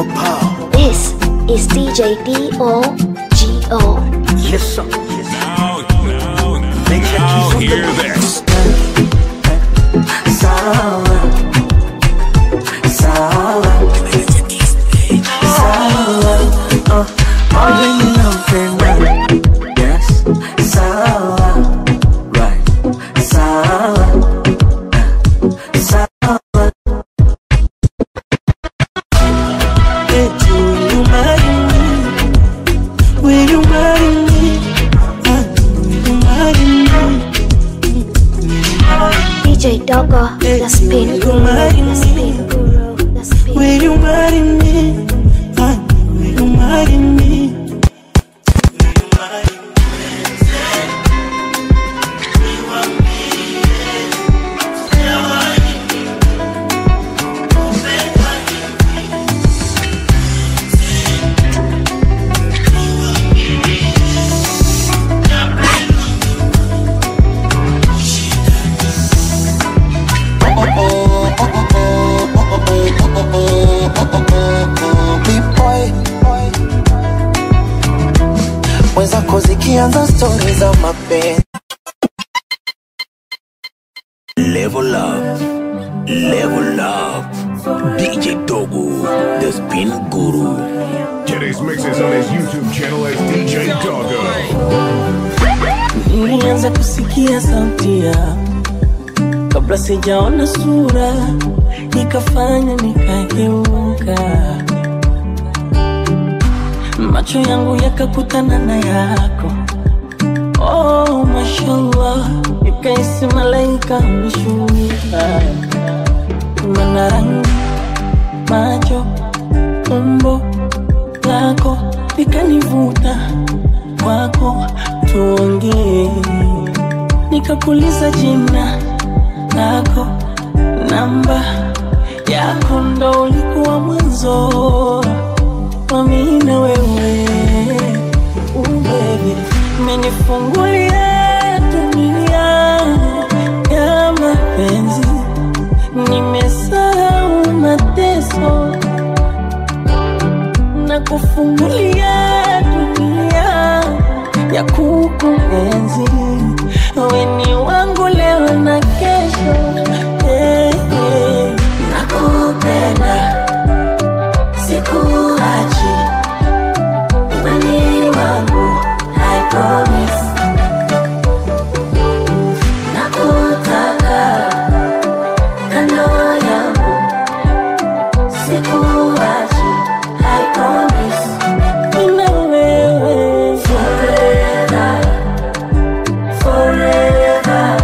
more power. This is DJ D-O-G-O. Yes, sir. Now, now, now, hear this. Sawa, sawa, sawa. Uh, all in love, yes. Sawa, right. Sawa, sawa. Eti, will you marry me? Will you marry me? Uh, will you marry me? DJ Doggo, the spin guru, the spin guru, the spin Will you marry me? Honey, will you marry me? Wenzako zikianza stori za mapenzi Level up, level up. DJ Dogo, the spin guru. Get his mixes on his YouTube channel as DJ Doggo. Nilianza kusikia sauti ya kabla sijaona sura, ikafanya nikageuka, macho yangu yakakutana na yako. Oh, mashallah, nikaisi malaika ameshuka, mana rangi, macho, umbo lako likanivuta kwako, tuongee. Nikakuuliza jina lako, namba yako, ndo ulikuwa mwanzo wa mimi na wewe. Uh, baby, umenifungulia dunia ya mapenzi, nimesahau mateso na kufungulia dunia ya kukuenzi. Wewe ni wangu leo na kesho, eh, eh. nakupenda sikuachi, wewe ni wangu, I promise. Nakutaka kando yangu, sikuachi, I promise. Nina wewe forever, forever,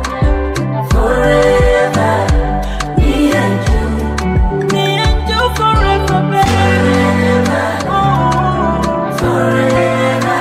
forever. Me and you, me and you forever, baby. Oh, forever.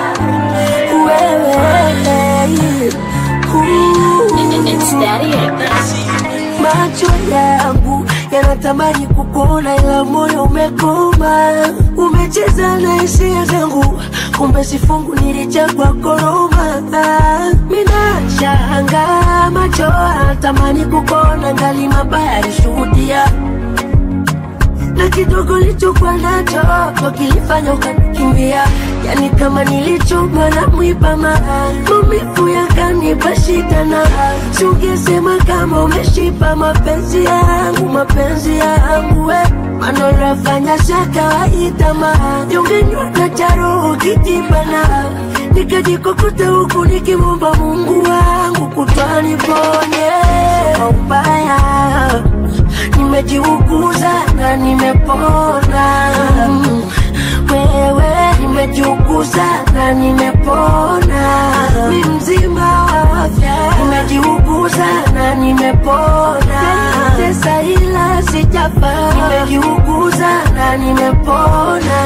Wewe, It's Daddy X. macho yangu yanatamani kukuona, ila moyo umekoma, umecheza na hisia zangu, kumbe sifungu nilichagua koroma. Minashanga macho yanatamani kukuona, ngali mabaya alishuhudia na kidogo lichokuwa nacho ndo kilifanya ukanikimbia, yani kama nilichomwa na mwiba maa, maumivu yakanipa shida na sungesema kama umeshipa mapenzi yangu, mapenzi yangu we manolafanya sha kawaida maa, yungenywa na charo kitibana nikajikokota huku nikimwomba Mungu wangu kutwani ponye kwa ubaya nimejiuguza na nimepona Mm, wewe nimejiuguza na nimepona mi mzima wa afya nimejiuguza na nimepona tesa ila sijafa nimejiuguza na nimepona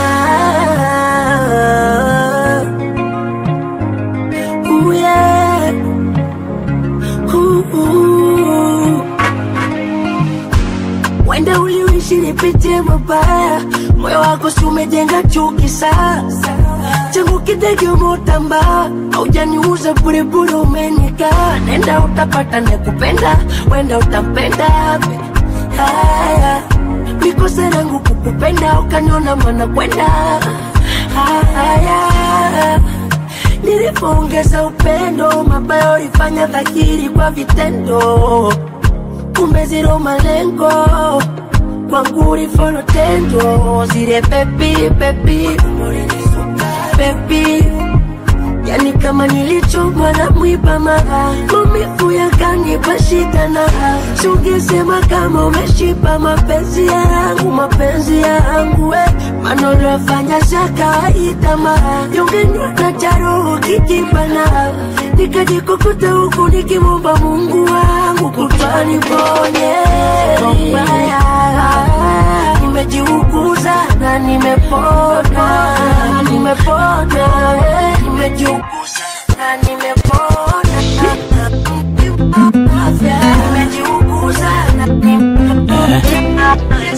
Ooh, yeah. Ooh, ooh. Wenda uliishi nipitie mabaya, moyo wako si umejenga chuki sasa. Changu kidege umeutamba, haujaniuza burebure, umenikaa. Nenda utapata nekupenda, wenda utampenda. Haya, mikosa yangu kukupenda kupenda ukaniona mwana kwenda haya nilipoongeza upendo mabaya ulifanya dhahiri kwa vitendo kumbe zero malengo kwangu ulifolo tendo zile pepi pepi pepi yani kama nilichomwa na mwiba mara maumivu yakanipa shida na sungesema kama umeshiba mapenzi yangu mapenzi yangu eh. manolofanya za kawaida mara yungenywa na jaroho kikibana nikajikukuta huku nikimwomba mungu wangu kutwani ponye mbaya nimejiuguza na nimepona nimepona eh. nimejiuguza na nimepona afya nimejiuguza na nimepona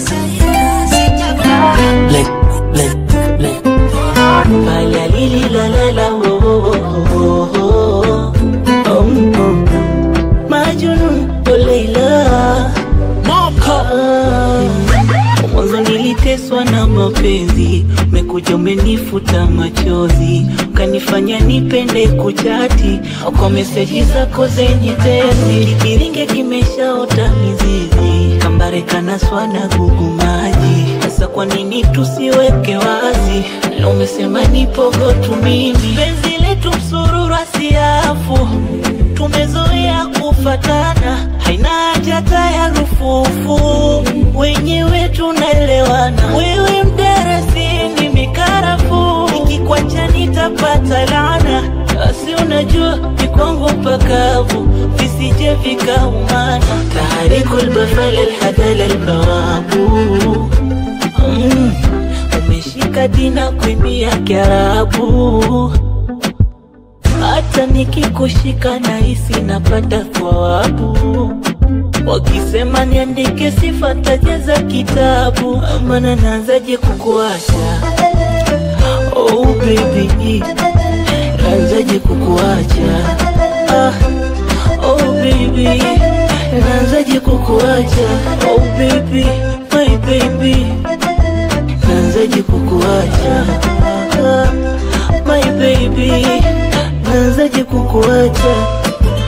Lick, lick, lick. Fanya lili la la la oh, oh, oh, oh, oh, oh. Majnun oh Leila Ah, Mwanzo niliteswa na mapenzi, umekuja umenifuta machozi, ukanifanya nipende kuchati kwa meseji zako zenye tezi. Kiringe kimeshaota mizizi, kambare kanaswa na gugu maji. Sasa kwa nini tusiweke wazi? Leo umesema nipogo tu mimi, penzi letu msururu asiafu tumezoea kufatana, haina haja hata ya rufufu, wenyewe tunaelewana. Wewe mdarasini mikarafu, nikikwacha nitapata laana, basi unajua ni kwangu mpakavu, visije vikaumana. tahariku lbafal alhadal albawabu mm, umeshika dina kuimia Kiarabu hata nikikushika nahisi napata thawabu. Wakisema niandike sifa tajaza kitabu, maana naanzaje kukuacha? Oh baby, naanzaje kukuacha? Ah, oh baby, naanzaje kukuacha? Oh baby, my baby, naanzaje kukuacha? Ah, my baby, naanzaje kukuacha?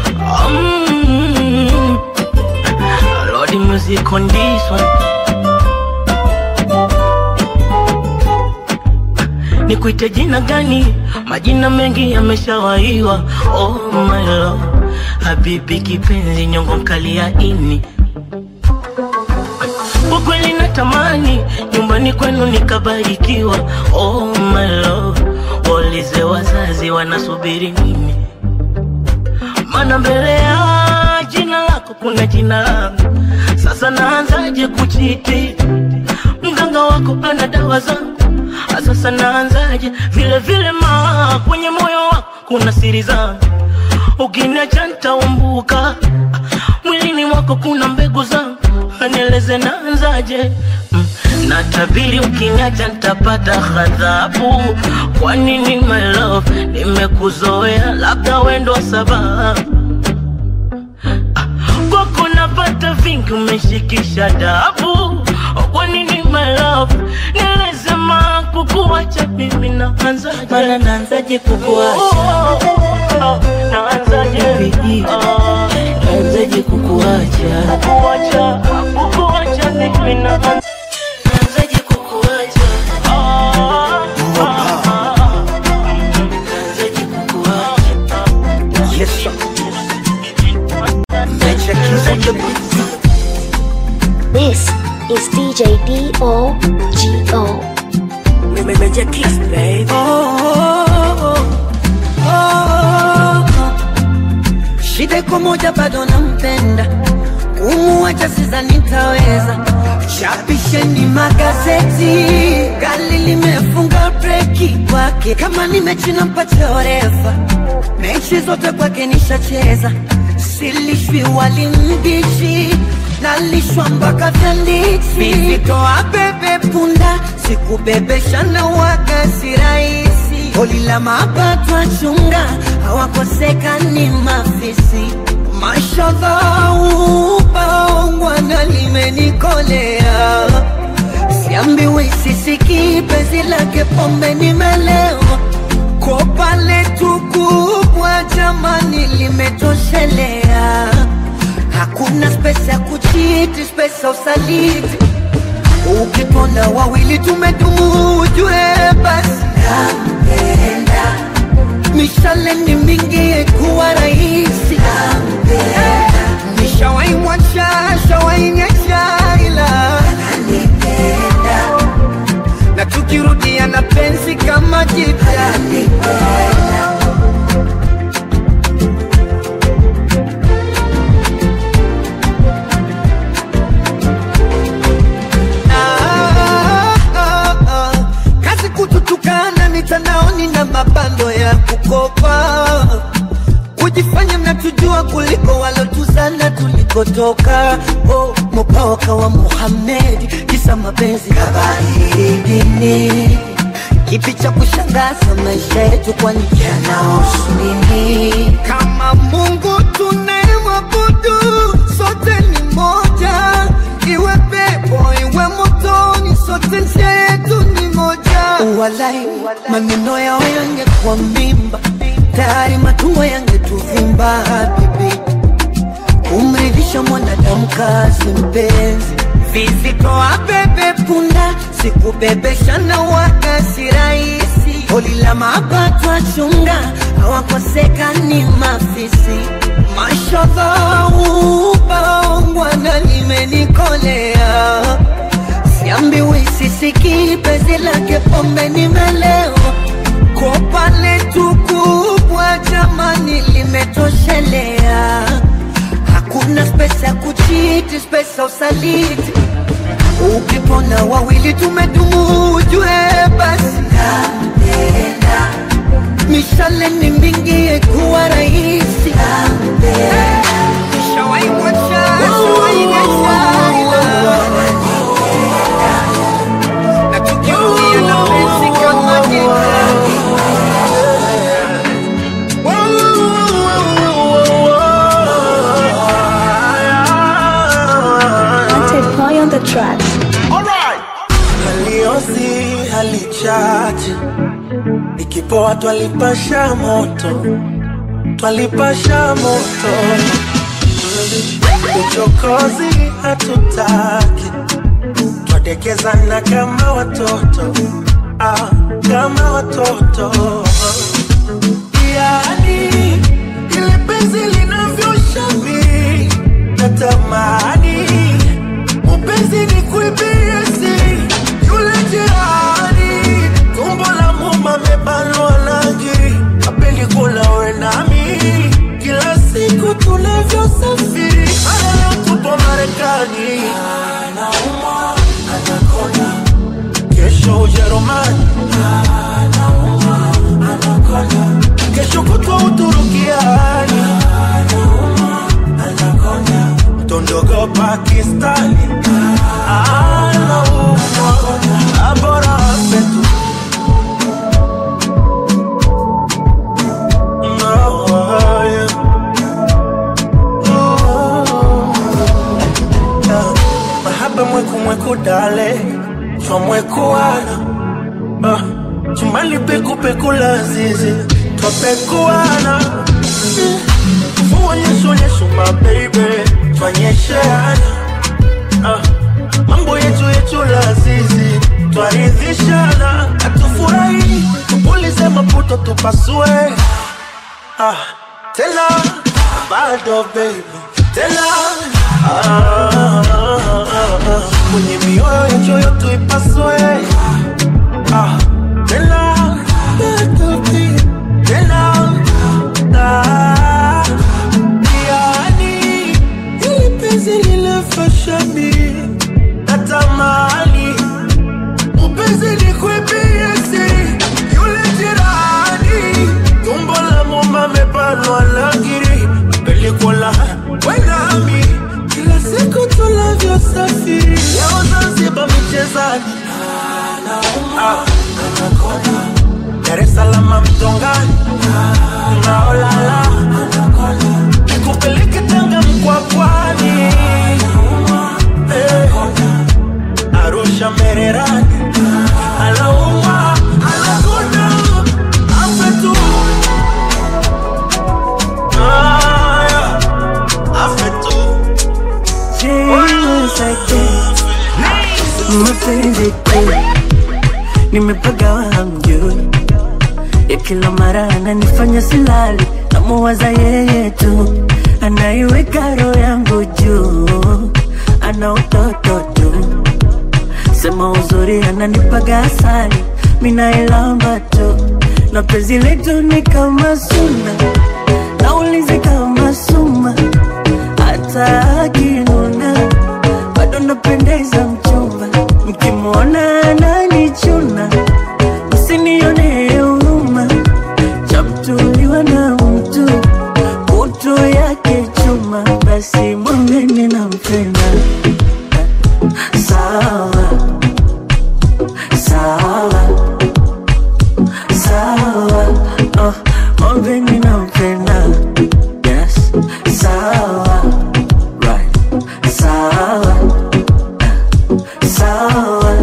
Mm. Lordy music on this one. Nikuite jina gani? Majina mengi yameshawaiwa. Oh my love, habibi kipenzi, nyongo mkali ya ini kwa kweli natamani nyumbani kwenu nikabarikiwa. Oh my love, waulize wazazi wanasubiri nini, maana mbele ya jina lako kuna jina langu. Sasa naanzaje kuchiti? Mganga wako ana dawa zangu, sasa naanzaje? Vile vile ma kwenye moyo wako kuna siri zangu, ukiniacha nitaumbuka. Mwilini mwako kuna mbegu zangu, nieleze naanzaje? Mm, Natabiri ukiniacha nitapata ghadhabu. Kwa nini my love, nimekuzoea, labda wendo sababu kwako napata vingi, umeshikisha dabu. Kwa nini my love, nieleze ma kukuacha mimi naanzaje? Mara naanzaje kukuacha? Oh, oh, oh, naanzaje? Baby, Ah, naanzaje kukuacha? kukuacha, kukuacha mimi naanzaje? Naanzaje kukuacha? Ah, ah, ah. Naanzaje kukuacha? Yes, sir. Nature Keys on the beat. This is DJ D-O-G-O. Major Keys, baby. Shida iko moja, bado nampenda, kumuacha sidhani nitaweza. Chapisheni magazeti, gari limefunga breki kwake, kama ni mechi nampatia orefa, mechi zote kwake nishacheza, silishwi wali mbichi nalishwa mpaka tanditi, vivitoa bebe punda, sikubebesha na waga si rahisi, holi la mapato achunga, hawakosekani mafisi mashallah, upaongwana limenikolea siambiwi sisiki penzi lake pombe nimelewa kopa letu kubwa jamani limetoshelea hakuna spesa ya kuchiti spesa usaliti ukitona wawili tumedumu ujue basi nampenda mishale ni mingi kuwa rahisi nishawaimwacha shawainyesha ila na tukirudia na penzi kama jipya Ah, ah, ah. kazi kututukana mitandaoni na mabando ya kukopa kujifanya mnatujua kuliko walotuzana tulikotoka oh, mupawaka wa Muhammad kisa mapenzi kabahiri dini kipi cha kushangaza maisha yetu kwani yanahusu nini kama Mungu tunayemwabudu sote ni moja iwe pepo iwe motoni sote njia yetu ni moja walai maneno yao yangekuwa mimba tayari matumbo yangetuvimba bibi kumridhisha mwanadamu kazi mpenzi vizitoa bebe punda sikubebesha na wakasi rahisi holi la mapato achunga hawakosekani mafisi mashodhaubangwana limenikolea siambiwi sisiki penzi lake pombe nimelewa kopa letu kubwa jamani limetoshelea hakuna spesa ya kuchiti spesa usaliti ukipona wawili tumedumu ujue basi nampenda mishale ni mingi kuwa rahisi nishawaimwacha shawainesha na tukirudia na penzi kama jipya Wanted boy on the track. haliosi halichache ikipoa twalipasha moto twalipasha moto uchokozi hatutaki twadekezana kama watoto ah, kama watoto yani ile penzi linavyoshabi natamani Mpenzi ni kuibiesi yule jirani, tumbo la muma mebanwa naji, apendi kula we nami, kila siku tunavyosafiri, hata leo tupo Marekani, anaumwa anakonda, kesho Ujerumani, anaumwa anakonda, kesho kutwa Uturukiani, anaumwa anakonda tondogo Pakistani anaumwa abora petu No, yeah. Ooh. Yeah. mahaba mweku mweku dale twamwekuana Ah, chumbani peku peku lazizi twapekuana Uonyesho my baby, twanyesheana ah, mambo yetu yetu lazizi twaridhishana, hatufurahi tupulize maputo tupasue ah, tena bado baby tena ah, ah, ah, ah, kwenye mioyo yetu yote ipasue ah, tena bado baby tena ah, yani ili penzi lilefashami natamani upenzi nikwepiesi yule jirani tumbo la muma mepanwa lagiri pelikola wenami kila siku tunavyosafiri leo Zanzibar michezani Ah, Dar es Salaam mtongani naolala nikupeleke Tanga mkwakwani Eh, Arusha cha mererani anaumwa anakuna afe tu Ah, yeah. afe tu mapenzi tu nimepagawa hamjui ya kila mara ananifanya silali namuwaza yeye tu anaiweka roho yangu juu ana utoto tu sema uzuri ananipaga asali minailamba tu na penzi letu ni kama suna naulizi kama suma hata akinuna bado napendeza mchumba mkimwona ananichuna msinione huruma chamtuliwa na mtu kutu yake chuma basi mwambeni na mpenda sawa sawa sawa oh, mwambeni na mpenda yes sawa right sawa sawa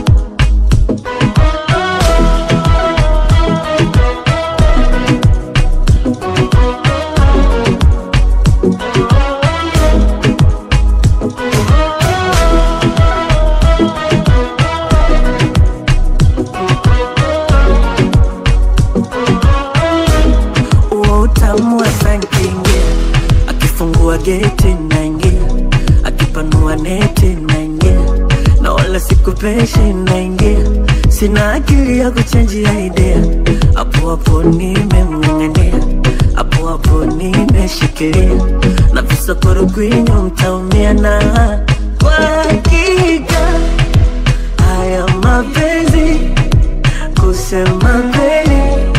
huo utamu wa sankingia akifungua geti naingia akipanua neti naingia na wala sikupeshi naingia sina akili ya kuchenjia idea hapo hapo nimemng'ang'ania hapo hapo nimeshikilia na visokoro kwinyo mtaumia na kwa hakika haya mapenzi kusema kweli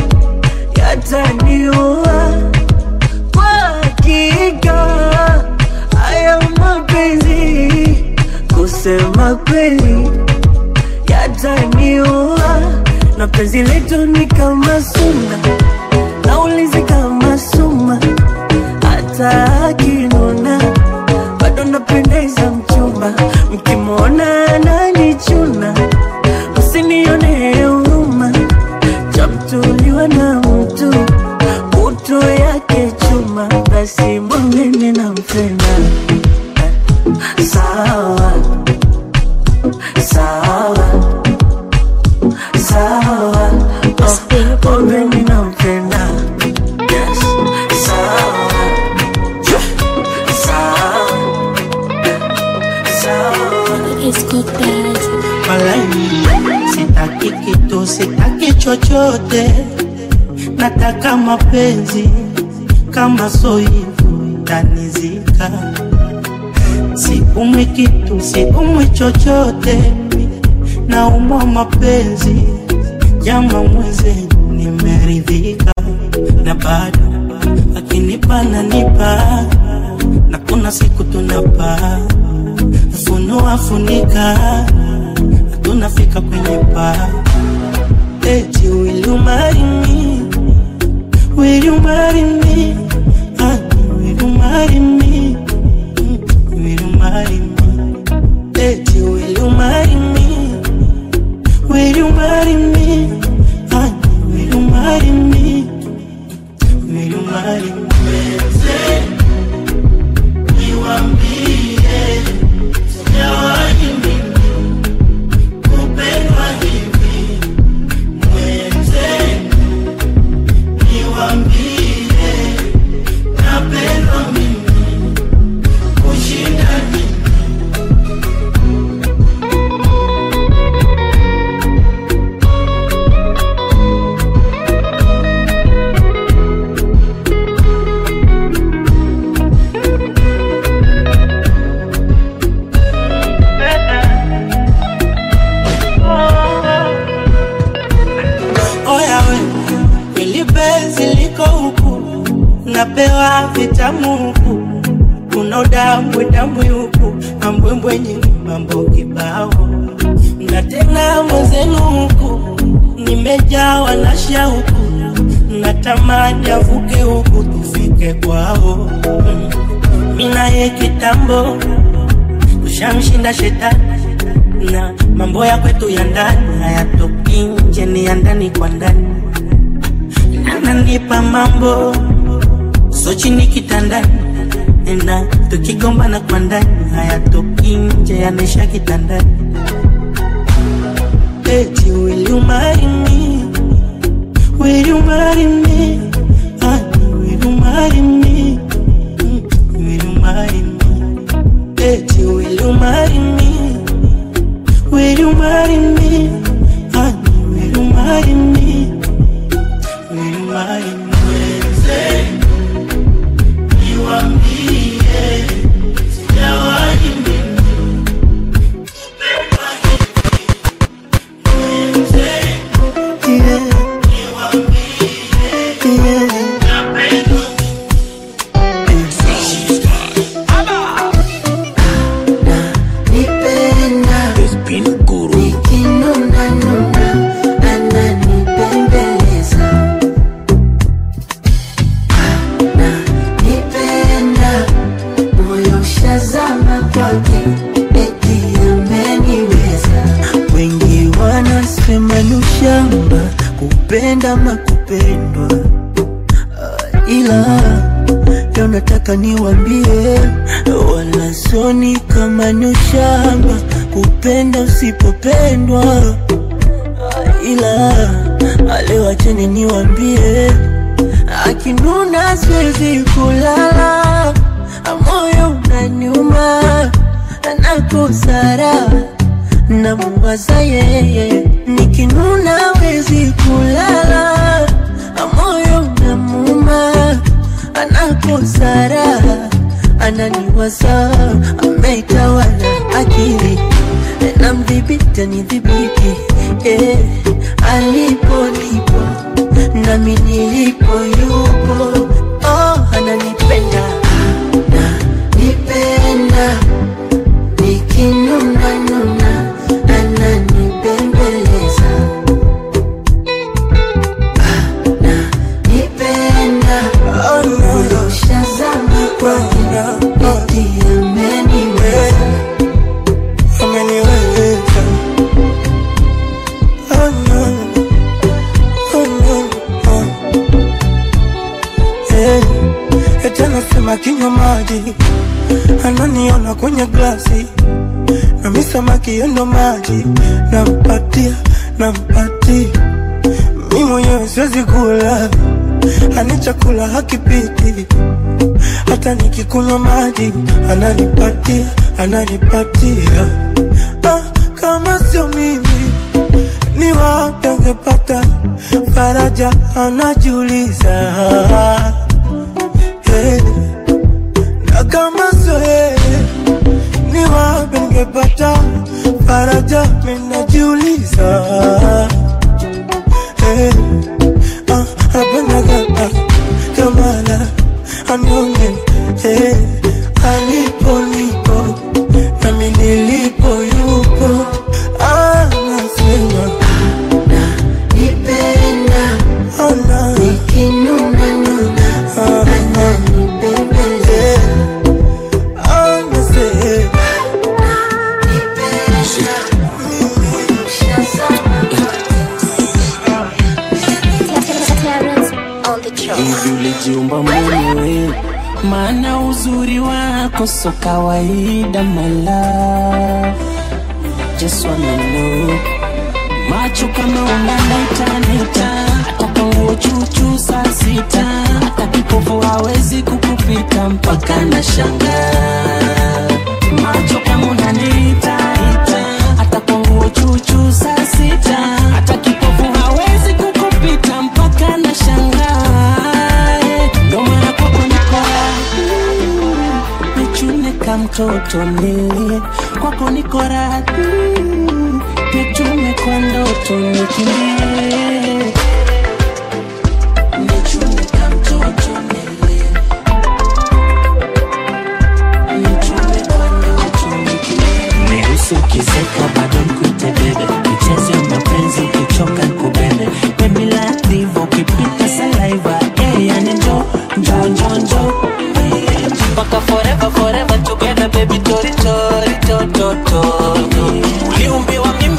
yataniua kwa hakika haya mapenzi kusema kweli yataniua na penzi letu ni kama suna naulizi kama suma hata akinuna bado napendeza mchumba mkimwona ananichuna msinione huruma chamtuliwa na mtu kutu yake chuma basi mwambeni na mpenda sawa sawa sawa oh, mwambeni na mpenda yes sawa sawa sawa Malaini, sitaki kitu, sitaki chochote, nataka mapenzi kama so hivyo tanizika. Siumwi kitu, siumwi chochote, naumwa mapenzi, jama mwenzenu nimeridhika, na bado akinipa nanipa, na kuna siku tunapaa funua funika tunafika kwenye paa eti will you marry me will you marry me honey will you marry me Mm, will you marry me eti will you marry me will you marry me honey will you marry me will you marry me niwambie sijawahi mimi kupendwa hivi mwenzenu, niwambie napendwa mimi kushinda nini. Oya we, kweli penzi liko huku, napewa vitamu huku, kuna udambwe dambwe huku, mambwembwe nyingi, mambo kibao, na tena mwenzenu huku, nimejawa na shauku, natamani avuke huku tufike kwao. Mm. Mina ye kitambo tushamshinda shetani na mambo ya kwetu ya ndani hayatoki nje, ni ya ndani kwa ndani. Ananipa mambo so chini kitandani, na tukigombana kwa ndani hayatoki nje, yanaisha kitandani. Eti will you marry me? Will you marry me? Honey, will you marry me? Mm, Will you marry me? Eti will you marry me? Will you marry me? Honey, will you marry me? Will you marry me? Wednesday, niwaambie, sijawahi mimi Nipenda The Spin Guru. nikinuna nuna ananipembeleza na nipenda moyo shazama kwake eti ameniweza Wengi wanasema ni ushamba kupenda makupendwa, uh, ila leo nataka niwambie, wala soni kama ni ushamba kupenda usipopendwa, uh, ila leo acheni niwambie, akinuna siwezi kulala, moyo unaniuma nakosara namuwaza yeye, nikinuna wezi kulala, moyo namuma anakosara, ananiwaza ameitawala akili namdhibiti anidhibiti eh, alipo nipo nami nilipo yupo oh, ananipenda nipenda nikinuna nuna ananibembeleza na nipenda moyo shazama kwake eti ameniweza ameniweza oh, no. Oh, no. Oh. Eh, eti anasema kinywa maji ananiona kwenye glasi nami samaki yendo maji nampatia nampatia mi mwenyewe siwezi kula ani chakula hakipiti hata nikikunywa maji ananipatia ananipatia ah, kama sio mimi ni wapi angepata faraja anajiuliza hey. na kama sio yeye ni wapi ningepata faraja minajiuliza hey. ah, apendaga kamala anione hey. alipo nipo nami nilipo yupo anasema nipenda ana nikinuna nuna ananibembeleza anasema Terrence on the track. hivi ulijiumba mwenyewe, maana uzuri wako so kawaida, my love. Just wanna know macho kama unanaita hata kwa nguo chuchu saa sita, hata kipofu hawezi kukupita mpaka na shangaa. Macho kama unaniita hata kwa nguo chuchu saa sita, hata kipofu hawezi kukupita mpaka na shangaa. Ndo maana kwako niko nichune ka mtoto nilie kwako niko radhi nichume kwa ndoto nikimbie nichume ka mtoto nilie nichume kwa ndoto nikimbie Niruhusu ukizeka bado nikuite bebe michezo ya mapenzi ukichoka kubebe Baby like diva ukipita saliva yeah, yani njo njo njo njo mpaka forever forever together baby tori tori to to to uliumbiwa mimi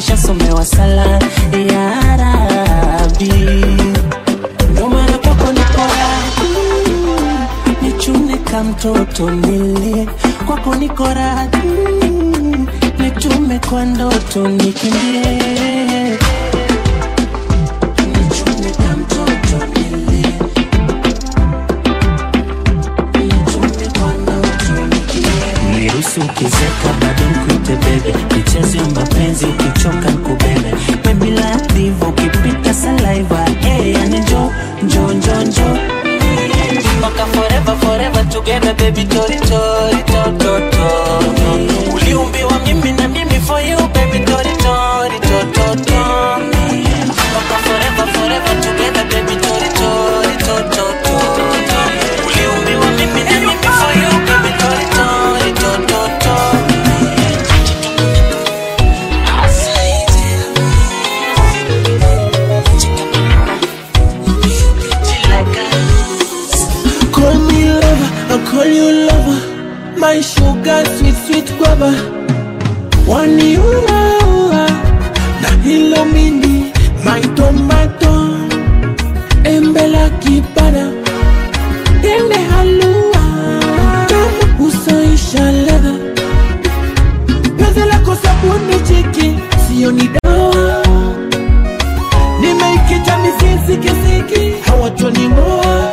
nishasomewa sala ya Rabi, ndo maana kwako niko radhi, nichune ka mtoto nilie kwako niko radhi, nitume kwa ndoto nikimbie nichune ka mtoto nilie niruhusu ukizeka bado nkuite bebe michezo ya mapenzi ukichoka nkubebe baby like diva ukipita saliva hey, yani njo njo njo njo mpaka forever forever together baby tori tori to to to uliumbiwa mimi na mimi for you baby tori tori to to to mpaka forever forever together baby tori tori to to to uliumbiwa mimi na mimi for you baby tori tori to to to Call me lover, I call you lover. My sugar, sweet, sweet guava. Wani ua ua, na hilo mindi, my tomato. Embe la kipara, tende halua. Tamu usoisha ladha. Penzi lako sabuni chiki, sio ni dawa. Nimeikita mizizi kisiki, hawatoning'oa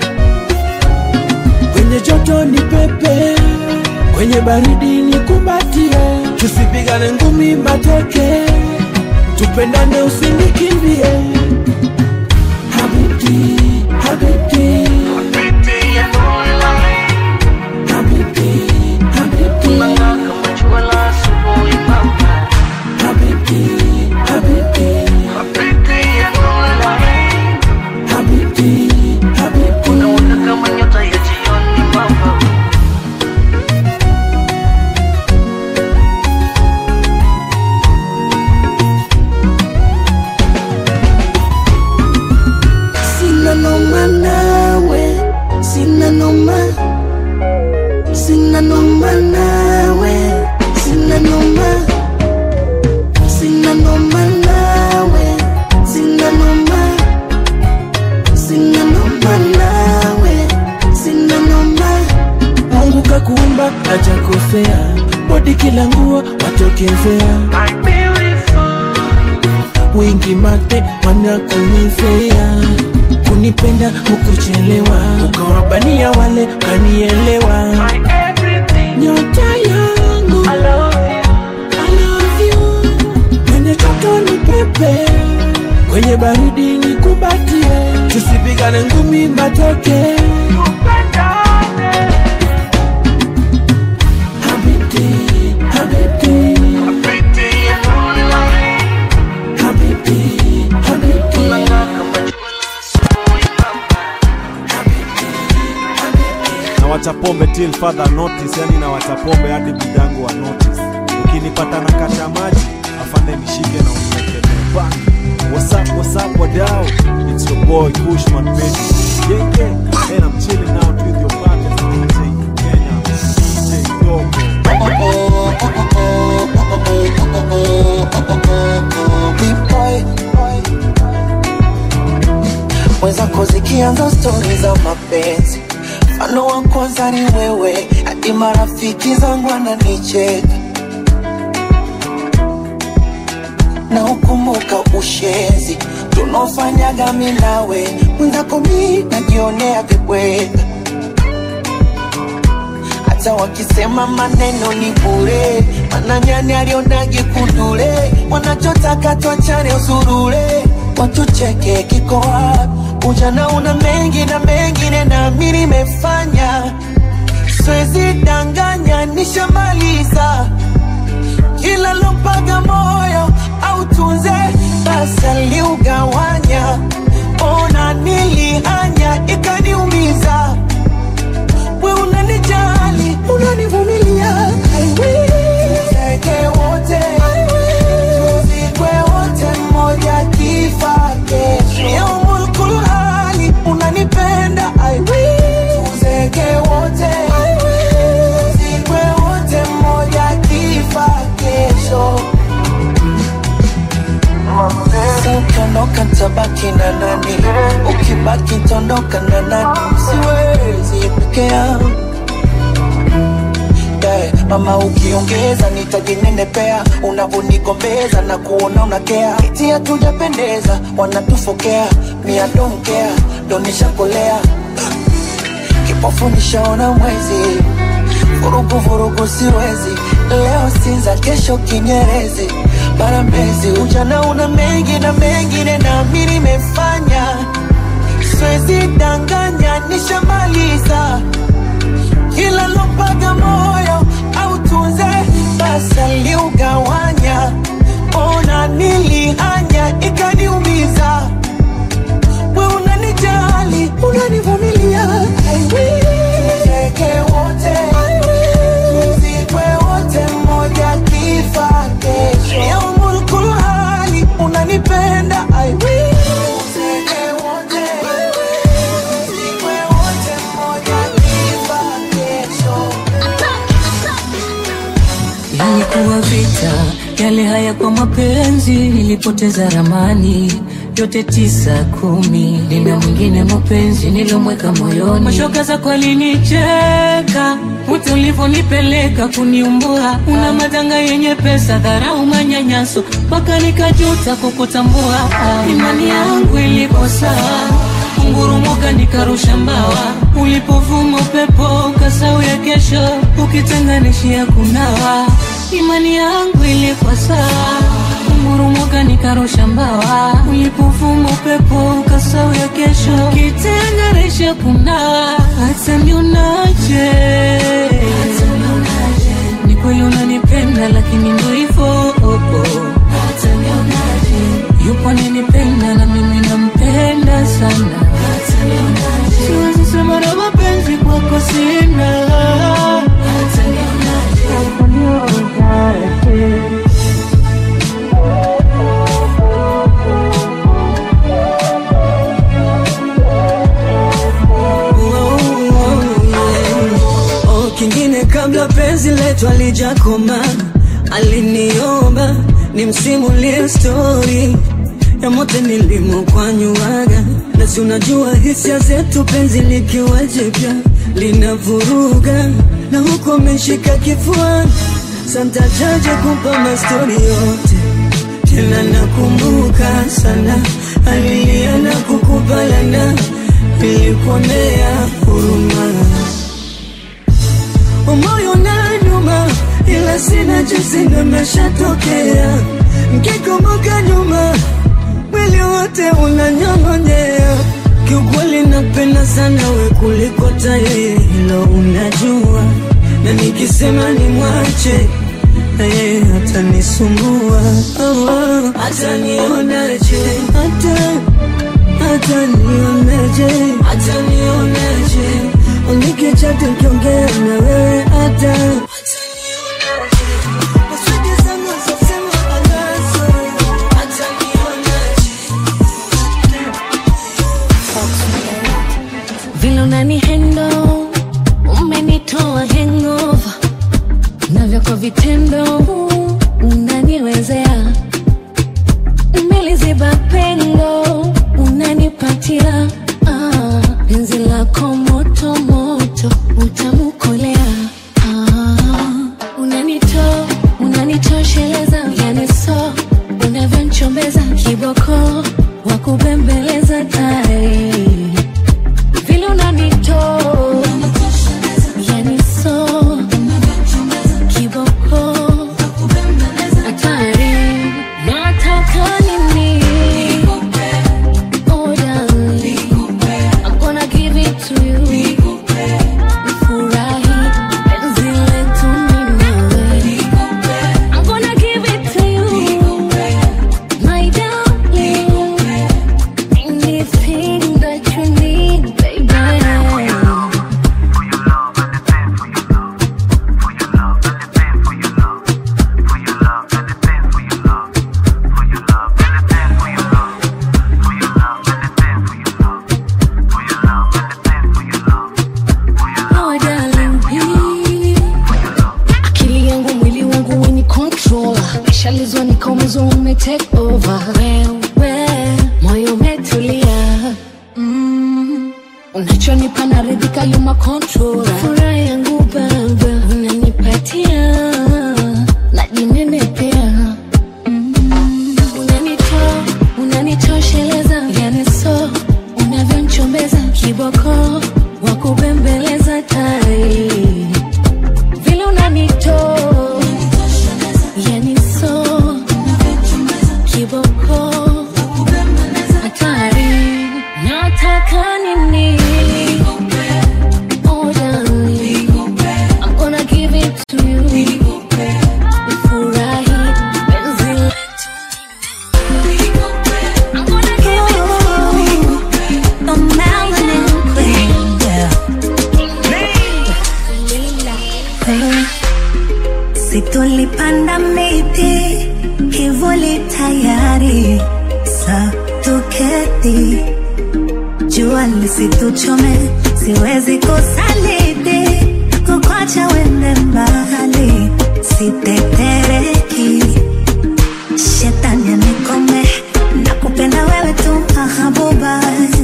kwenye joto ni pepe, kwenye baridi ni kumbatie, tusipigane ngumi mateke, tupendane usinikimbie. Habibti, habibti, habibti, habibti, habibti, habibti, habibti, habibti. Sina noma nawe, sina noma, sina noma nawe, sina noma, sina noma nawe, sina noma, sina noma nawe, sina noma. Mungu kakuumba hajakosea, bodi kila nguo watokezea, wingi mate wanakunizea, kunipenda hukuchelewa, ukawabania wale kanielewa, nyota yangu I love you, kwenye joto ni pepe, kwenye baridi ni kumbatie, tusipigane ngumi mateke. Habibti, habibti, habibti, habibti. na wachapombe till further notice, yani na wachapombe hadi bidangu wa notice. Ukinipata na kasha maji afande nishike na uniwekelee back. What's up, what's up, wadau? It's your boy Kushman baby. Yeah, yeah. And I'm chilling out with your partner DJ Kenya, DJ Dogo. mwenzako zikianza stori za mapenzi mfano wa kwanza ni wewe hadi marafiki zangu wananicheka na ukumbuka ushenzi tunaofanyaga mi nawe mwenzako mi najionea vibweka hata wakisema maneno ni bure mananyani alionage kundule wanachotaka twachane usurule watucheke kiko wapi ujana una mengi na mengine nami nimefanya siwezi danganya nishamaliza kila lompaga moyo au tunze basi aliugawanya ona nilihanya ikaniumiza we unanijali unanivumilia I will. Tuzeke wote tuzikwe wote mmoja kifa kesho yaumul kulhali unanipenda I will. Tuzeke wote tuzikwe wote mmoja kifa kesho ukiondoka ntabaki na nani ukibaki ntaondoka na nani siwezi peke yangu yeah. mama ukiongeza nitajinenepea unavonigombeza na kuona unakea iti hatujapendeza wanatufokea mia donkea donishakolea kipofu nishaona mwezi vurugu vurugu siwezi leo sinza kesho kinyerezi bara mbezi ujana una mengi na mengine nami nimefanya siwezi danganya nishamaliza kila lopaga moyo au tunze basi aliugawanya ona nilihanya ikaniumiza we unanijali unanivumilia Tuzeke wote tuzikwe wote mmoja kifa kesho yaumul kulhali unanipenda I will. Tuzeke wote tuzikwe wote mmoja kifa kesho Ilikuwa vita, yale haya kwa mapenzi, nilipoteza ramani yote tisa kumi, nina mwingine mapenzi nilomweka moyoni. Mashoka zako alinicheka, wote ulivyonipeleka kuniumbua, una madanga yenye pesa, dharau, manyanyaso, mpaka nikajuta kukutambua. Imani yangu ilikosa ungurumoka nikarusha mbawa, ulipovuma upepo kasau ya kesho, ukitenganishia kunawa. Imani yangu ilikuwa sawa, ungurumoka nikarusha mbawa, ulipovuma upepo kasau ya kesho, ukitenganisha kunawa. Hata nionaje, ni kweli unanipenda, lakini ndo hivyo oh, oh. Yupo ananipenda na mimi nampenda sana, siwezi sema na mapenzi kwako sina. Oh, kingine kabla penzi letu alijakoma, aliniomba nimsimulie stori ya mote nilimokwanyuaga, na si unajua hisia zetu, penzi likiwa jipya linavuruga, na huku ameshika kifuani, santajaje kumpa mastori yote tena nakumbuka sana, alilia na kukubalana, nilikuonea huruma moyo na nyuma, ila sina jinsi, nimeshatokea. Mkikumbuka nyuma, mwili wote unanyong'onyea. Kiukweli napenda sana we kuliko taye, hilo unajua, na nikisema ni mwache na yeye atanisumbua, oh, atanionaje, hata atanionaje, atanionaje Unikicha tukiongea na wewe hata vile unani hendo umenitoa hangover navyo kwa vitendo unaniwezea umeliziba pengo unanipatia ah, penzi lako moto moto utamukolea ah, unanito unanitosheleza yani so unavyonchombeza kiboko wa kubembeleza tai vile unanito yani so kiboko hatari nataka nini Oh, darling, I'm gonna give it to you. Furahi, penzi letu mimi nawe. I'm gonna give it to you, my darling. Anything that you need, baby. Oh, darling, akili yangu mwili wangu weni control nishalizwa nikaumizwa ume take over wewe unachonipa naridhika yuma control furaha yangu baba unanipatia najinenepea unanitoa unanitosheleza yani so unavyonchombeza kiboko wa kubembeleza tai vile unanitoa yani so kiboko hatari nataka nini Oh, darling, I'm gonna give it to you. Ufurahi, penzi letu. I'm gonna give it to you. The melanin queen, yeah. situlipanda miti kivuli tayari sa tuketi jua lisituchome siwezi kusaliti kukwacha wende mbali sitetereki shetani anikome na kupenda wewe tu mahabuba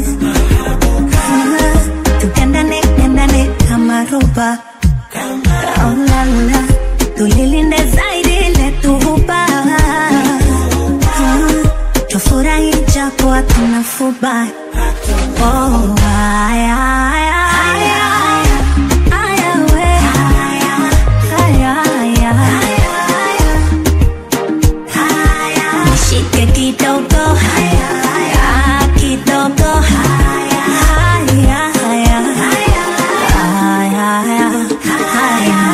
tukendane kendane kama roba Oh, la, la. tulilinde zaidi letuhuba tufurahi japo hatuna fuba Oh, aya, aya, aya, aya, we. Aya, aya. Nishike kidogo Ah, kidogo Aya, aya. Aya, aya.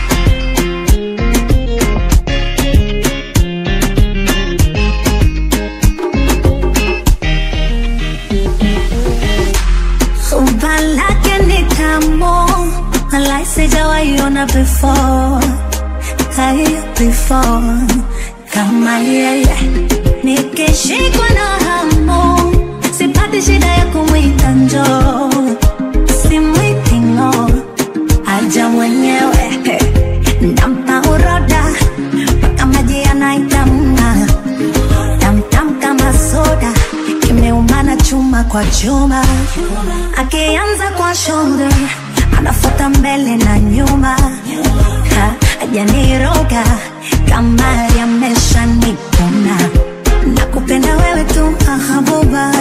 Umba lake ni tamu, walai sijawaiona before, hai before kama yeye. Nikishikwa na hamu, sipati shida ya kumwita njoo, simwiti ng'o, aja mwenyewe nampa uroda mpaka maji yanaitamna tamtam kama soda kimeumana chuma kwa chuma akianza kwa shoulder anafuata mbele na nyuma Ha, hajaniroga kama yamesha nipona na kupenda wewe tu mahabuba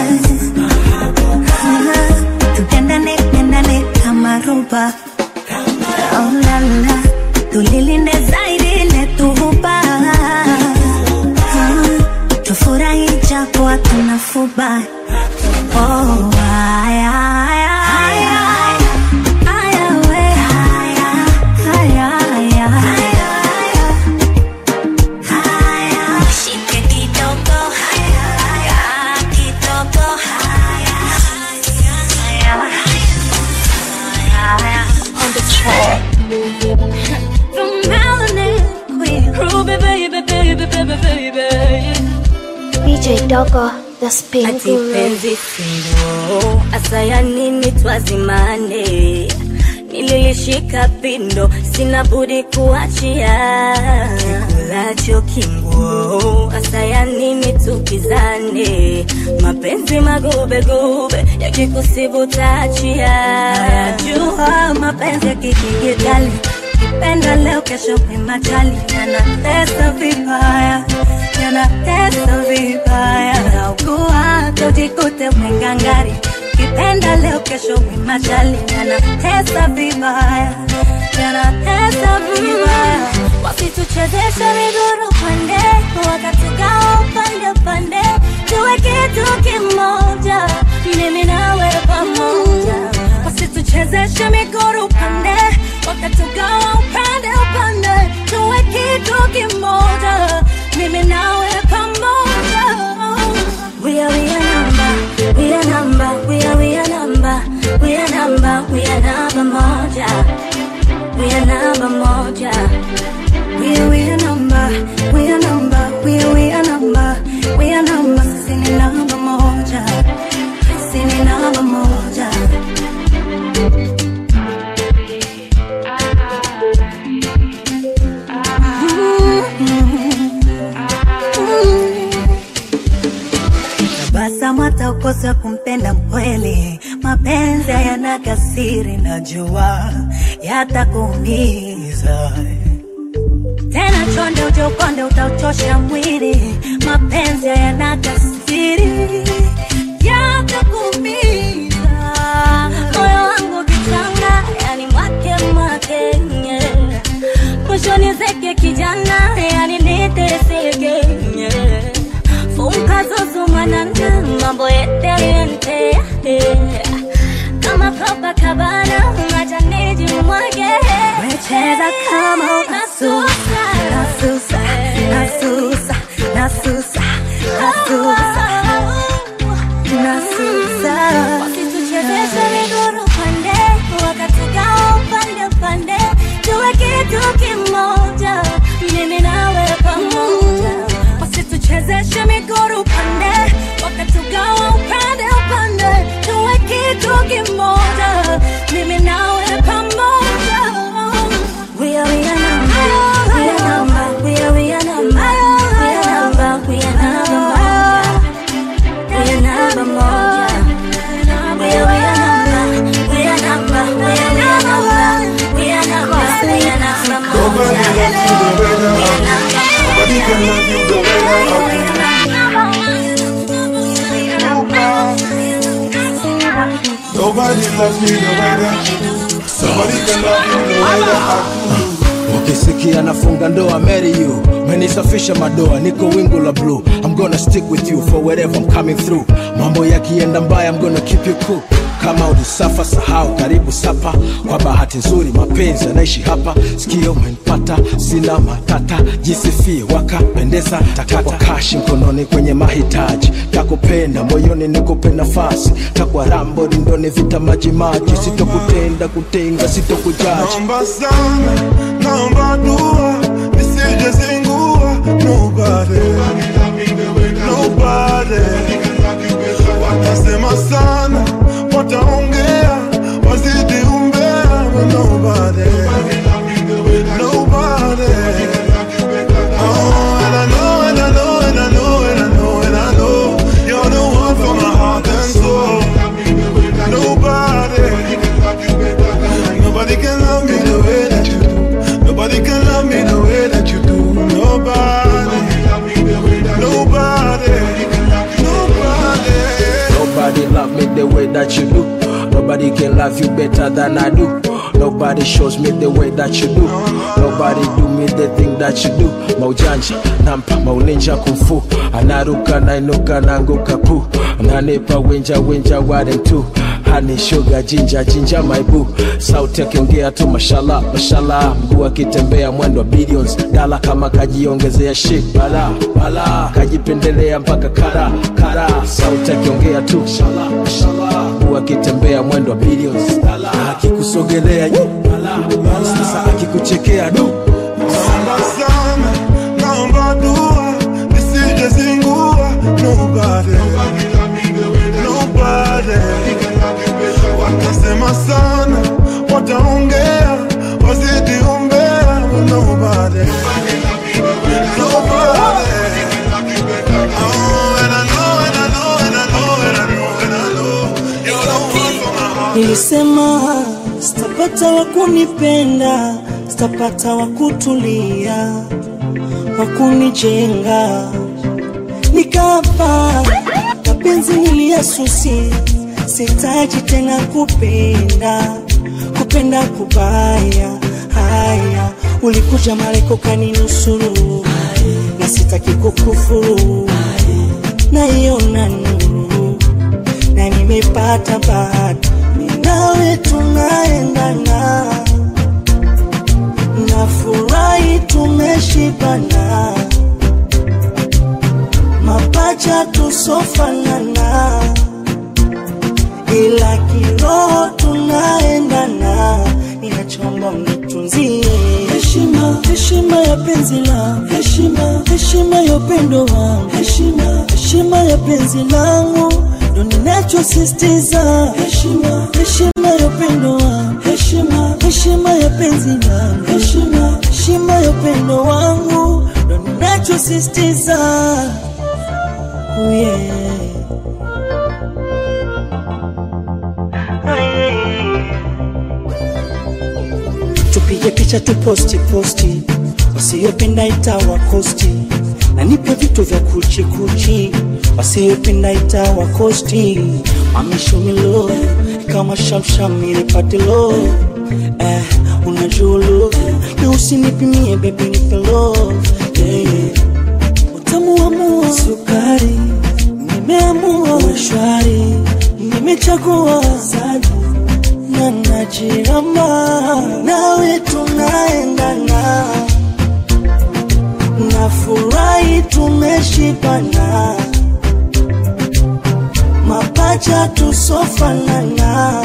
tutendane tendane kama roba oh, la, la. tulilinde zaidi letuhuba tufurahi japo hatuna fuba oh, aya, aya, aya. Aya, we. Aya, aya. Shike kidogo. Aya, kidogo. On the track. The melanin queen. Ruby, baby, baby, baby, baby. DJ Dogo, the spin ati guru. penzi sindo asaya nini twazimane nililishika pindo sina budi kuachia kikulacho kinguo asaya nini tukizane mapenzi magubegube yakikusibu taachia jua mapenzi ya kikigitali kipenda leo kesho kwimachali yanatesa vibaya yanatesa vibaya naugua tojikute umengangari kipenda leo kesho kwimachali yanatesa vibaya yanatesa vibaya wasituchezeshe miguru pande wakatugawa upande upande tuwe kitu kimoja mimi nawe pamoja wasituchezeshe miguru pande wakatugawa upande upande tuwe kitu kimoja mimi nawe pamoja we are we are number we are number we are we are number we are number we are number moja we are number moja We are, we are number, we are number, we are, we are number, we are number, sini namba moja, sini namba moja. kamata ukosa kumpenda mkweli mapenzi yana kasiri najua yatakuumiza tena chonde uje ukonde utauchosha mwili mapenzi yana kasiri yatakuumiza moyo wangu kichanga yani mwake mwake nye. mwishoni zeke kijana yani niteseke nye. funka zuzumanana mambo yetelente kama Copacabana majaniji mwage wecheza kama unasusa nasusa nasusa nasusa nasusa nasusa wasituchezeshe miguru pande wakatugawa upande pande tuwe kitu kimoja mimi nawe pamoja wasituchezeshe miguru pande wakatugawa upande upande tuwe kitu kimoja mimi nawe pamoja we are we are number we are number we are we are number we are number we are number we are number moja we are we are number we are number we are we are number we are number we are number Nobody loves you the way that I do. Nobody can love you the way that I do. Nobody loves me the way that you do. Nobody can love you the way that I do. ukisikia nafunga ndoa marry you menisafisha madoa niko wingu la blue i'm gonna stick with you for wherever i'm coming through mambo yakienda mbaya i'm gonna keep you cool kama ulisafa sahau karibu sapa kwa bahati nzuri mapenzi yanaishi hapa sikio umenipata sina matata jisifie wakapendeza takwa kashi mkononi kwenye mahitaji takupenda moyoni nikupe nafasi takwa rambo rindoni vita majimaji sitokutenda kutenga sitokujaji Naomba sana, naomba dua, nisije zingua. Nobody, nobody. Watasema sana, wataongea, wazidi umbea. but Nobody, nobody. Oh, and I know, and I know, and I know, and I know, and I know, you're the one for my heart and soul. Nobody. Nobody can love me the way that you do. Nobody can love me the way that you do. Nobody. Nobody. Nobody. Nobody love me the way that you do. Nobody can love you better than I do. Nobody shows me the way that you do. Nobody do me the thing that you do. Maujanja, nampa, mauninja kumfu. Anaruka, nainuka, nanguka pu. Ananipa winja, winja, ware tu. Honey, sugar, jinja, jinja, my boo. Sauti akiongea tu mashallah, mashallah. Mguu akitembea mwendo wa billions. Dala kama kajiongezea shit. Bala, bala. Kajipendelea mpaka kara, kara. Sauti akiongea tu mashallah, mashallah. Mguu akitembea mwendo wa billions. Dala. Akikusogelea yu. Bala, bala. Sasa akikuchekea du. Naomba sana, naomba dua, nisije zingua. Nobody. Nobody. Watasema sana, wataongea, wazidi umbea. but Nobody. Nobody. Oh, and I know, and I know, and I know, and I know, and I know, you're the one for my heart. Nilisema sitapata wa kunipenda, sitapata wa kutulia, wa kunijenga. Nikapa mapenzi niliyasusi, sitaji tena kupenda, kupenda kubaya. Haya, ulikuja Mareko kaninusuru, na sitaki kukufuru, naiona nuru na nimepata bahati, mimi nawe tunaendana, nafurahi tumeshibana, mapacha tusofanana, ila kiroho tunaendana, ninachomba mnitunzie heshima, heshima ya penzi langu, heshima, heshima ya upendo wangu, heshima, heshima ya penzi langu ndo ninachosisitiza heshima, heshima ya upendo wangu, heshima, heshima ya penzi langu, heshima, heshima ya upendo wangu ndo ninachosisitiza oh yeah. tupige picha tuposti posti, wasiyopenda itawa kosti, na nipe vitu vya kuchi kuchi, wasiyopenda itawa kosti. Mami show me love kama shamsham nilipate love eh, unajua love na usinipimie baby nipe love yeah, yeah. Utamu wa mua sukari, nimeamua uwe shwari, nimechagua zaji na najirama nawe tunaendana na furahi tumeshibana mapacha tusofanana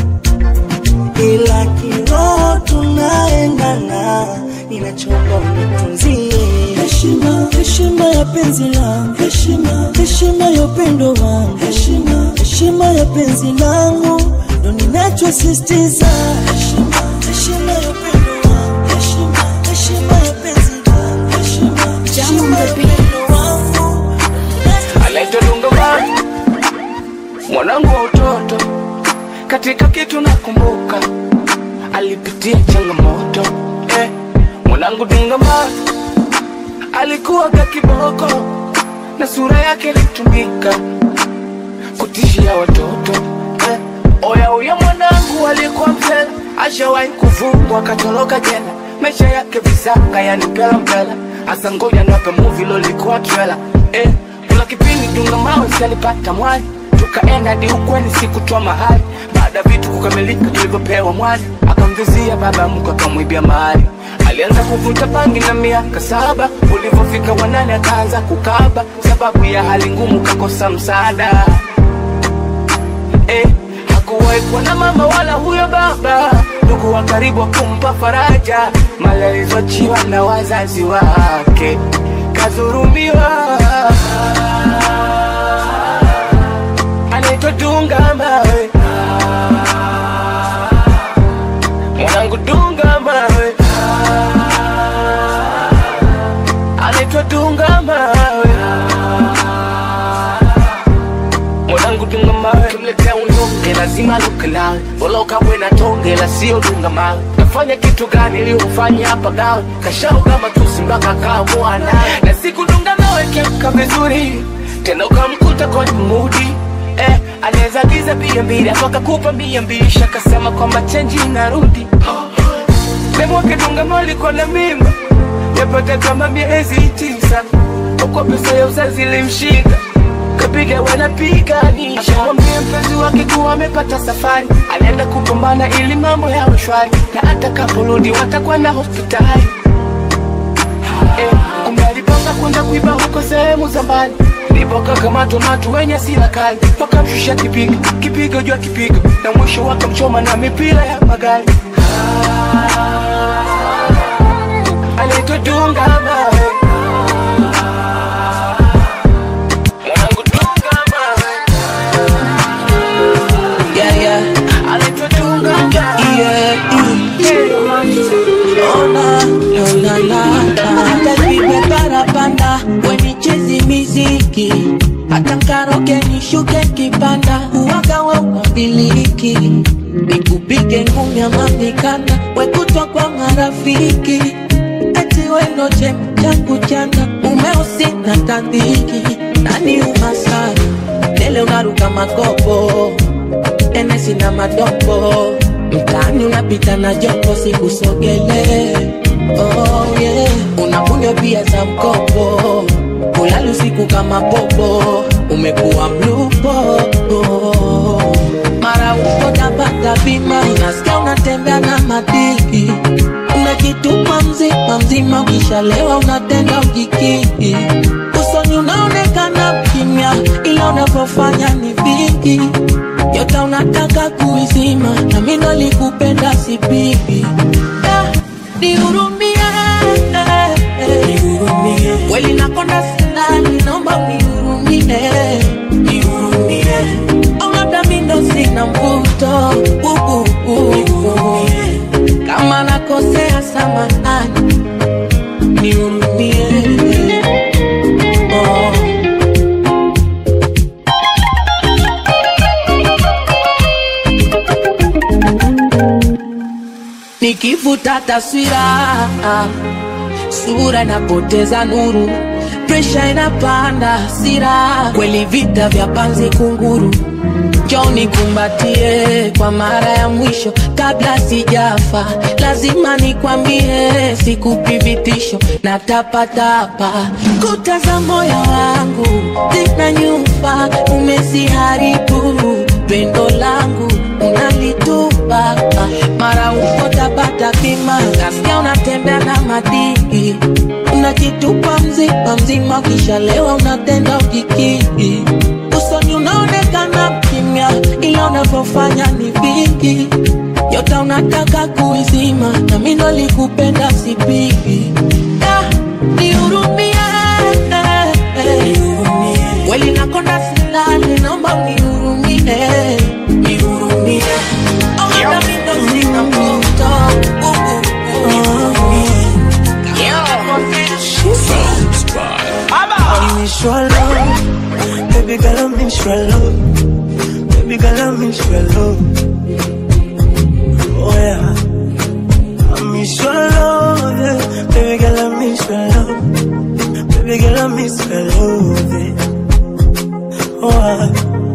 ila kiroho tunaendana ninachomba unitunzie heshima heshima ya penzi langu heshima heshima ya upendo wangu heshima heshima ya penzi langu ndo ninachosisitiza heshima heshima ya upendo wangu heshima heshima ya penzi langu heshima heshima ya upendo wangu anaitwa Dungabani, mwanangu wa utoto. Katika kitu nakumbuka, alipitia changamoto eh. Mwanangu Dungabani alikuwa ka kiboko na sura yake ilitumika kutishia watoto eh. Oya uya mwanangu alikuwa mzela, ashawahi kufungwa akatoroka jela, maisha yake visanga yani mpela mpela. Asa ngoja nape movie lolikuwa trailer eh. Kuna kipindi dunga mawe si alipata mwani, tukaenda hadi ukweni sikutoa mahali. Baada ya vitu kukamilika tulivyopewa mwani, akamvizia baba mkwe akamwibia mahali. Alianza kuvuta bangi na miaka saba, ulivyofika wanane akaanza kukaba, sababu ya hali ngumu kakosa msaada eh, hakuwahi kuwa na mama wala huyo baba, ndugu wa karibu kumpa faraja, mali alizoachiwa na wazazi wake kadhurumiwa. Anaitwa Dunga Mawe, mwanangu Dunga Mawe, anaitwa Dunga Mawe mwanangu dunga mawe kimletea unyonge lazima luke nawe bora ukawe na tonge la sio dunga mawe nafanya kitu gani ili ufanye hapa gawe kashau kama tusi mpaka kaamua nawe na siku dunga nawe kiamka vizuri tena ukamkuta kwenye mudi eh, anaweza giza bia mbili akakupa mia mbili shakasema kwamba chenji inarudi memwake dunga mawe alikuwa na mimba yapata kama miezi tisa kwa pesa ya uzazi ilimshika kapiga wanapiganisha akamwambia mpenzi wake kuwa amepata safari anaenda kupambana ili mambo yawe shwari na atakaporudi watakwenda hospitali eh, kumbe alipanga kwenda kuiba huko sehemu za mbali ndipo kakamatwa na watu wenye sila kali wakamshusha kipigo kipigo juu ya kipigo na mwisho wakamchoma na mipira ya magari anaitwa Dunga Mawe mwanangu Dunga Mawe yeah, yeah. anaitwa Dunga Mawe yeah, Ona, ona, na, na. Hata vipe parapanda wenichezi miziki hata nkaroke nishuke kipanda uwaga wa umabiliki nikupige ngumi ama mikanda wekutwa kwa marafiki eti wenoche changu chanda umeusi na tandiki nani umasara tele unaruka makopo enesi na madopo mtaani unapita na jopo sikusogele oh, yeah. unakunywa pia za mkopo kulala usiku kama popo umekuwa mlupo oh. mara uko tabata bima unasikia unatembea na madiki unajitupa mzima mzima ukishalewa unatenda ujikiki usoni unaonekana kimya ila unavyofanya ni vingi yote unataka kuizima na mimi nalikupenda sipigi Ah, nihurumie kweli nakonda sinani naomba unihurumie au labda mi ndo sina mvuto Uh, uh, uh. kama nakosea samahani nihurumie oh. ukifuta taswira sura inapoteza nuru presha inapanda hasira kweli vita vya panzi kunguru joni kumbatie kwa mara ya mwisho kabla sijafa lazima nikwambie sikupi vitisho na tapatapa kuta za moyo wangu zina nyumba umeziharibu pendo langu unalitupa mara uko tapata bima nasikia unatembea na madii unajitupa mzima mzima ukishalewa unatenda ukikii usoni unaonekana kimya ila unavyofanya ni vingi yote unataka kuizima na mi ndo likupenda sipigi Ah, nihurumie weli nakonda silali naomba unihurumie nihurumie Oh, hata mi ndo sina mvuto I miss your love, baby girl, I miss your love, baby girl, I miss your love. Oh yeah, I miss your love, yeah. baby girl, I miss your love, baby girl, I miss your love. Yeah. Oh ah.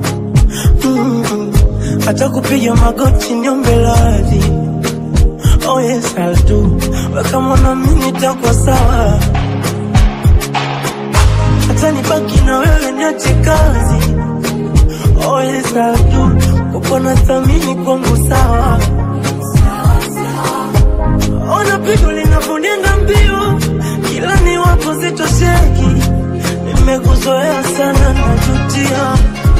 mm hata kupiga magoti niombe radhi. Oh yes, I'll do. Wewe kama na mimi nitakuwa sawa hata nibaki na wewe niache kazi oh yes I do uko na thamini kwangu sawa ona pigo linavyonienda mbio kila ni wapo zitosheki nimekuzoea sana najutia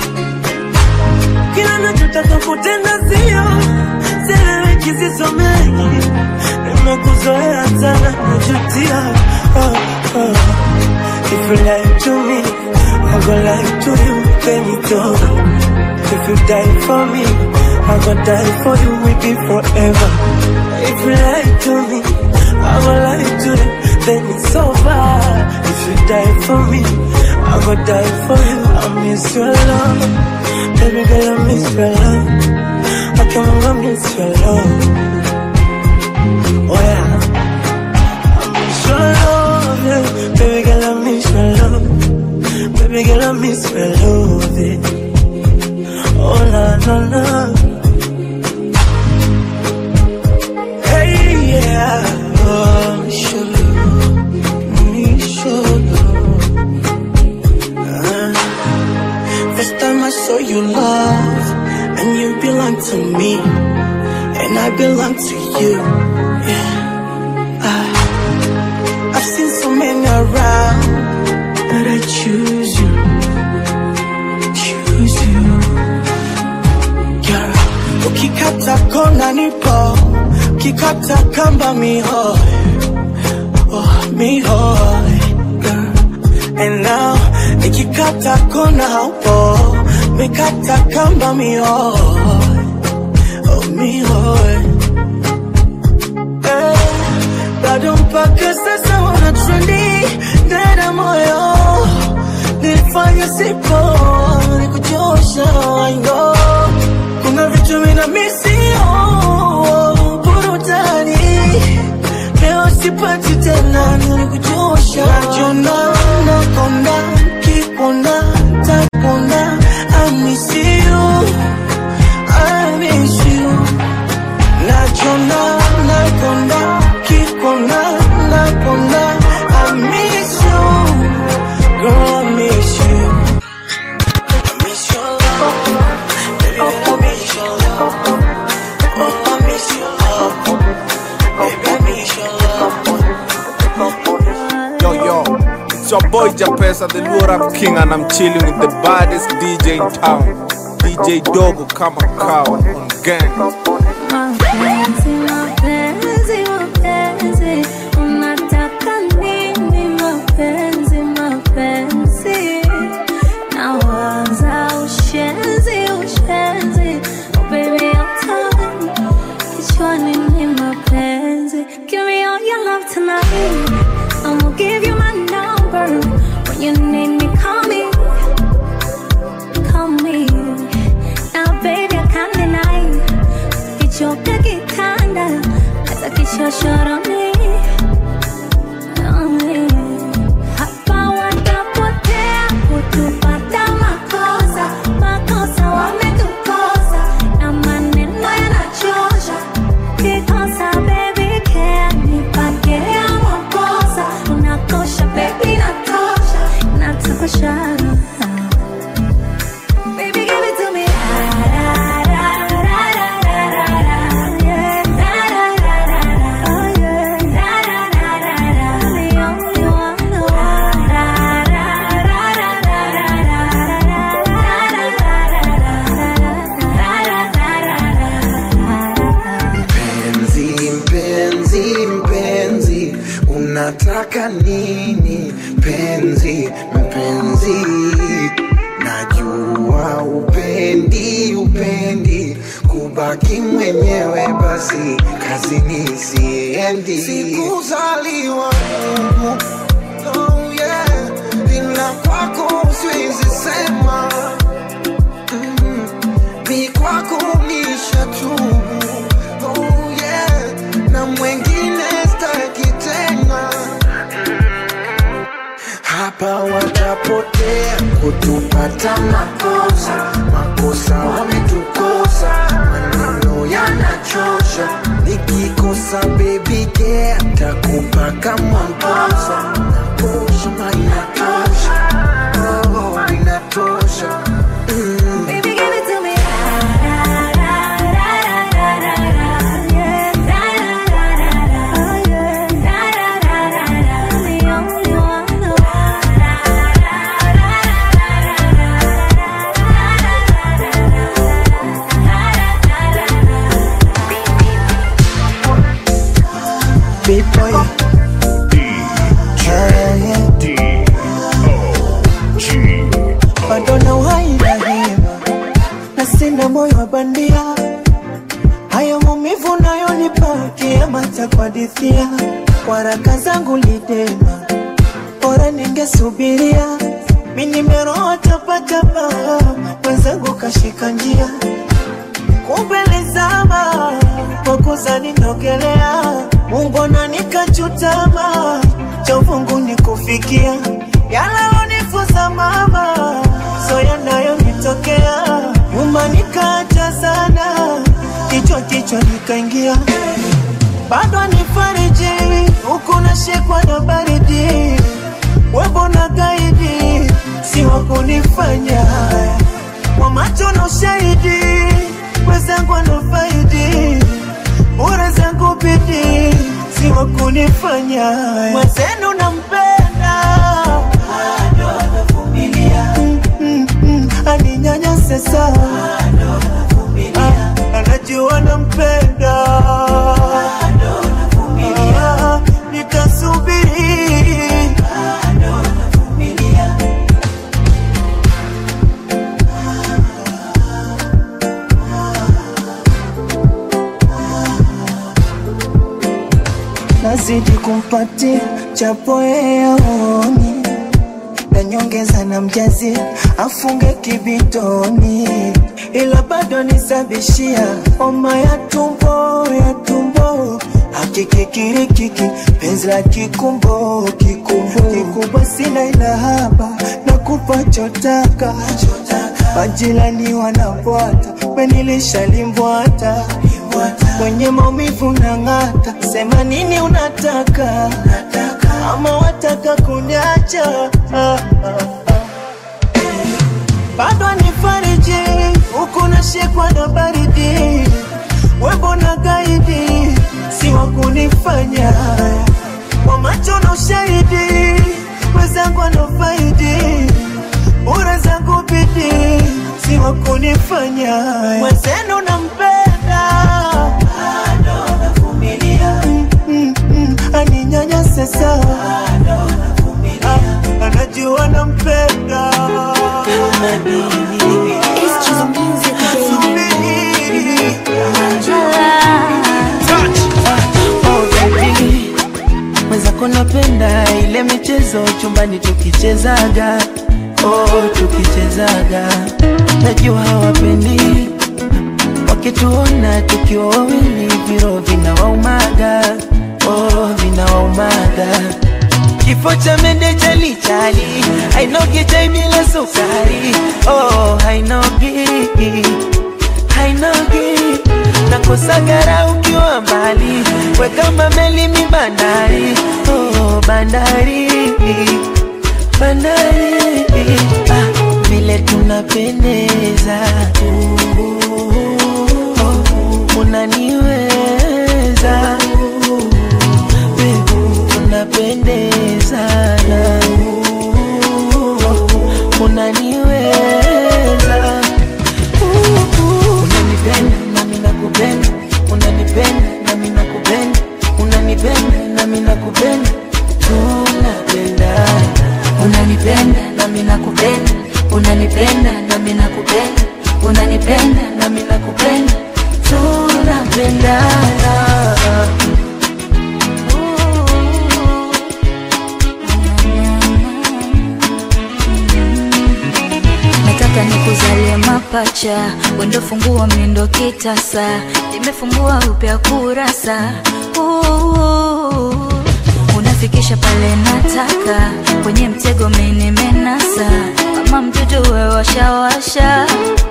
kila nachotaka kutenda sio seleweki zisomeki nimekuzoea sana najutia oh, oh. If you lie to me, I go lie to you, then it's over. If you die for me, I go die for you, we be forever. If you lie to me, I go lie to you, then it's over. If you die for me, I go die for you. I miss your love, baby girl, I miss your love. I can't I miss your love. Oh yeah, I miss your love, yeah. baby girl, I miss your love. Baby girl, I miss your love. Yeah. Oh la la la. Hey yeah, oh, miss your love, miss your love. Ah. First time I saw you love, and you belong to me, and I belong to you. Yeah. Ah. I've seen so many around, but I choose you. Choose you. Girl, ukikata kona nipo, ukikata kamba mihoi, oh mihoi. Girl, and now nikikata kona haupo, mikata kamba mihoi, oh mihoi. Eh, bado mpaka sasa wana trendi ndani ya moyo nilifanya sipo nikuchosha I know kuna vitu mina misio burudani leo sipati tena nilikuchosha najona nakonda kikona takona I miss you I miss you najona nakonda kikona nakona I miss you girl I miss you I miss your love baby I miss your love oh I miss your love baby I miss your love Yo, yo, it's your boy Japesa, the Luo Rap King, and I'm chilling with the baddest DJ in town. DJ Dogo kama kawa on gang. Mapenzi, mapenzi, mapenzi, unataka nini? Mapenzi, mapenzi, nawaza ushenzi, ushenzi. Oh baby, I'm tired. Kichwani ni mapenzi. Give me all your love tonight. I'ma give you my number. When you need me, call me. Call me. Now, baby, I can't deny. Kichoka kikaa nibaki mwenyewe basi kazini siendi sikuzaliwa Mungu oh yeah ila kwako siwezi sema mm, mi kwako nishatubu oh yeah na mwengine staki tena hapa watapotea kutupata makosa makosa wametukosa maneno yanachosha nikikosa baby care takupa kama mposa nakosha ma inatosha oh, inatosha mm. Baby, give it to me. Big boy. Yeah, yeah. bado na uhai na hema na sina moyo wa bandia hayo maumivu nayonipa kiama cha kuhadithia waraka zangu lidema bora ningesubiria mi nimeroa tapatapa mwenzangu kashika njia kumbe lizama pokuza ninogelea mungu na nikachutama cha uvungu nikufikia yalalonifuza mama so yanayonitokea nyuma nikaacha sana kichwa kichwa nikaingia bado nifariji huku nashikwa na baridi webo na gaidi si wakunifanya haya kwa macho na ushahidi wezangu anafaidi bure zangu bidi si wakunifanya haya mwenzenu nampenda bado anavumilia mm, mm, mm, aninyanyase sawa Ah, anajua nampenda Ah, nitasubiri nazidi kumpatia chapo yeoni na nyongeza na mjazi afunge kibitoni, ila bado nisabishia homa ya tumbo ya tumbo akikikirikiki penzi la kikumbo kikumbo kikubwa sina ila haba na kupa chotaka majirani wanapwata menilishalimbwata kwenye maumivu na ng'ata sema nini unataka ama wataka kuniacha ah, ah, ah. bado nifariji huku nashikwa na baridi webo na gaidi si wa kunifanya haya kwa macho na ushahidi wezangu anafaidi bure zangu bidi si wa kunifanya haya mwenzenu nampenda bado navumilia mm, mm, mm, aninyanyase sawa Ah, anajua nampenda Oh, baby. mwenzako napenda ile michezo chumbani tukichezaga oh, tukichezaga najua hawapendi wakituona tukiwa wawili viro vinawaumaga oh, vinawaumaga kifo cha mende chalichali hainogi chai bila sukari oh, hainogi hainogi nakosagara ukiwa mbali wekamba meli mi bandari oh, bandari bandari ah, vile tunapendeza oh, unaniweza Babe, tunapendezana unaniweza unanipenda nami nakupenda unanipenda nami nakupenda unanipenda nami nakupenda tunapendana unanipenda nami nakupenda unanipenda nami nakupenda unanipenda nami nakupenda tunapendana nataka nikuzalie mapacha wendo fungua mindo kitasa nimefungua upya kurasa Ooh, unafikisha pale nataka kwenye mtego minimenasa kama mtoto wewashawasha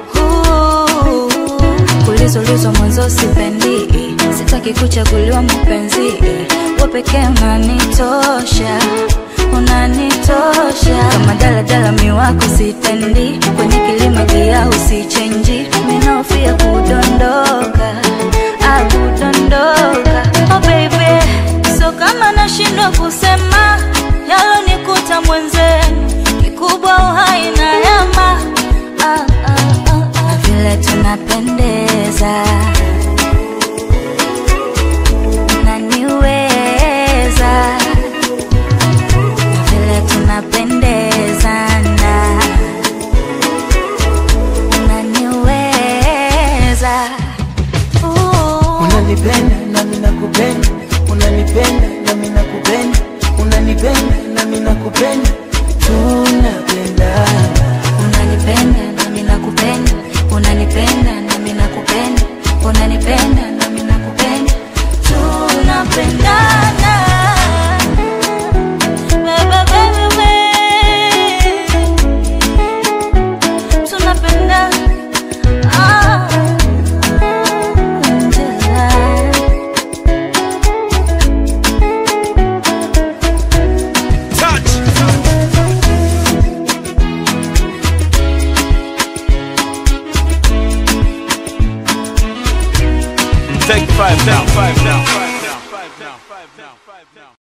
kulizolizwa mwanzo sipendi sitaki kuchaguliwa mpenzi we pekee unanitosha unanitosha kama daladala miwako sitendi kwenye kilima gia usichenji minaofia kudondoka ah, kudondoka oh baby so kama nashindwa kusema yalonikuta mwenzenu kikubwa uhai na yama ah, ah, ah, ah. na vile tunapendeza unaniweza na vile tunapendezana unaniweza Ooh. unanipenda nami nakupenda unanipenda nami nakupenda unanipenda nami nakupenda tunapendana unanipenda nami nakupenda unanipenda nami nakupenda unanipenda nami nakupenda tunapendana Baby, baby, baby. tunapendana Ah, Angela. Take five now. Five now.